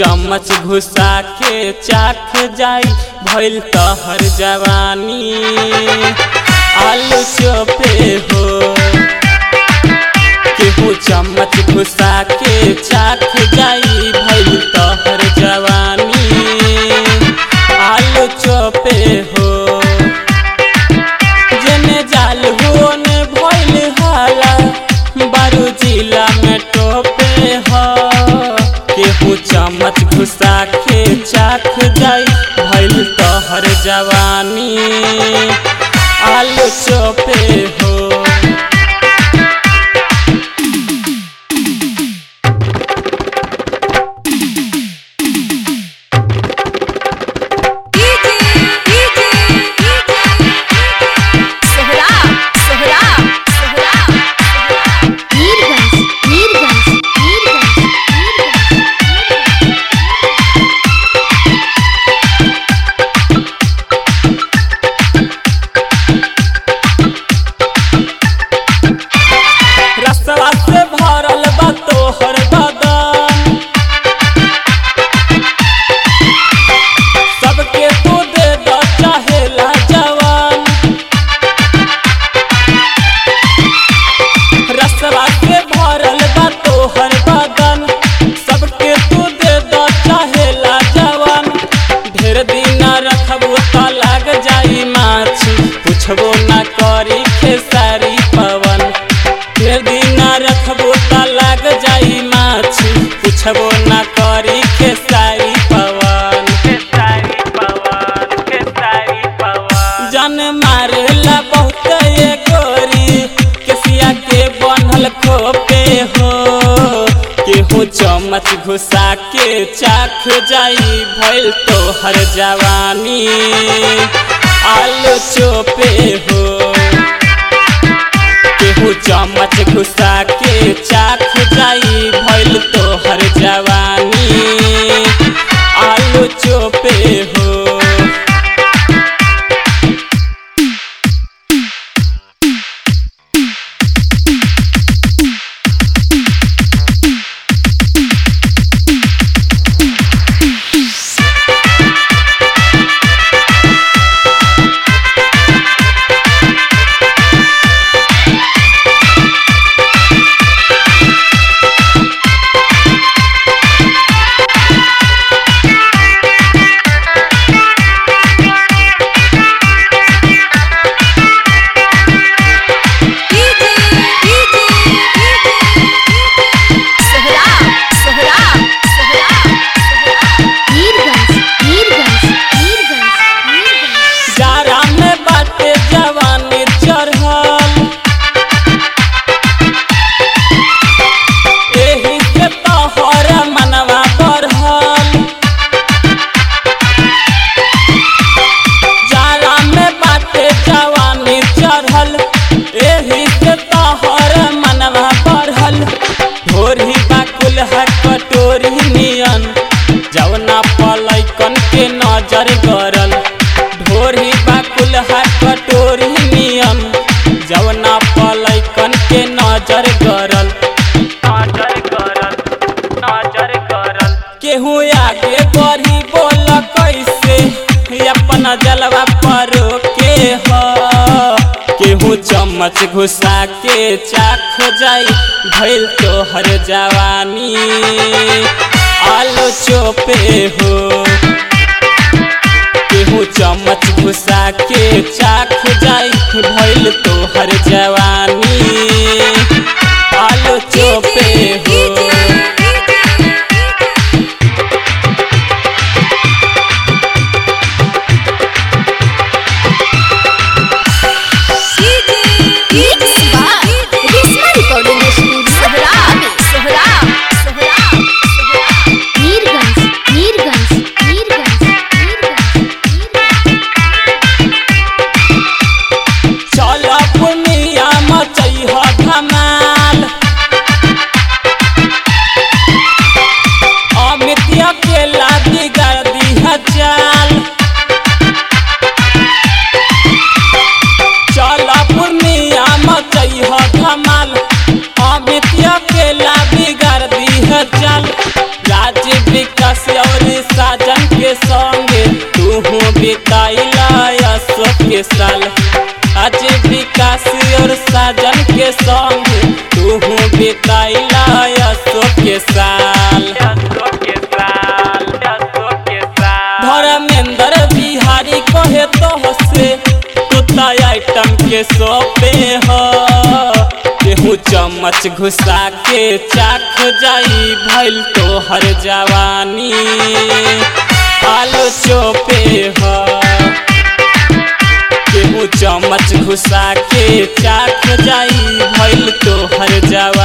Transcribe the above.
चम्मच घुसा के चाख जाई भइल तहर जवानी आलू चोपे हो केहू चम्मच घुसा के चाख जाई भइल तहर जवानी आलू चोपे हो जने जाल हो ने भइल हाला बारू जिला में टोपे हो केहू चम्मच घुसा के चाख जाई भइल तहर जवानी आलू चोपे हो डीजे डीजे सोहरा सोहरा सोहरा मीरगंज मीरगंज मीरगंज रसवा से भरल बा तोहर बदन सबके तू दे द चाहेला जवान रसवा से भरल बा तोहर बदन सबके तू दे द चाहेला जवान ढेर दिन रखबू त लाग जाई माछी पुछबो ना करी खेसारी पवन ढेर दिन रखबो त लाग जाई माछी पुछबो ना करी खेसारी पवन खेसारी पवन खेसारी पवन जन मारेला बहुत ये गोरी केसिया के बनल खोपे हो केहू चम्मच घुसा के चाख जाई भइल तोहर जवानी आलू चोपे हो केहू चम्मच घुसा के चाख जाई भइल तोहर जवानी आलू चोपे हो डीजे डीजे सोहरा सोहरा सोहरा मीरगंज मीरगंज मीरगंज मीरगंज जारा में बाटे जवानी चढ़ल एही से तोहर मनवा बढ़ल जारा में बाटे जवानी चढ़ल एही से तोहर मनवा बढ़ल ढोरी बाकुल है कटोरी नियन जवना पलैकन के नजर गरल ढोरी बाकुल है कटोरी नियन जवना पलैकन के नजर गरल नजर गरल नजर गरल केहू आगे बढ़ी बोल कैसे अपन जलवा पर के ह केहू चम्मच घुसा के चाख जाई भइल तोहर जवानी आलू चोपे हो केहू चम्मच घुसा के चाख जाई भइल तोहर जवानी आलू चोपे हो mix by Rishma recording studio Sohra Sohra सोहरा मीरगंज मीरगंज मीरगंज मीरगंज चल पुनिया बिताइला अशोक के साल आज विकास और साजन के संग तू बिताइला अशोक के साल धर्मेंद्र बिहारी कहे तो से कुत्ता आइटम के सोपे हो केहू चम्मच घुसा के चाख जाई भइल तो हर जवानी आलो चोपे हो केहू चम्मच घुसा के चाख जाई भइल तो हर जवानी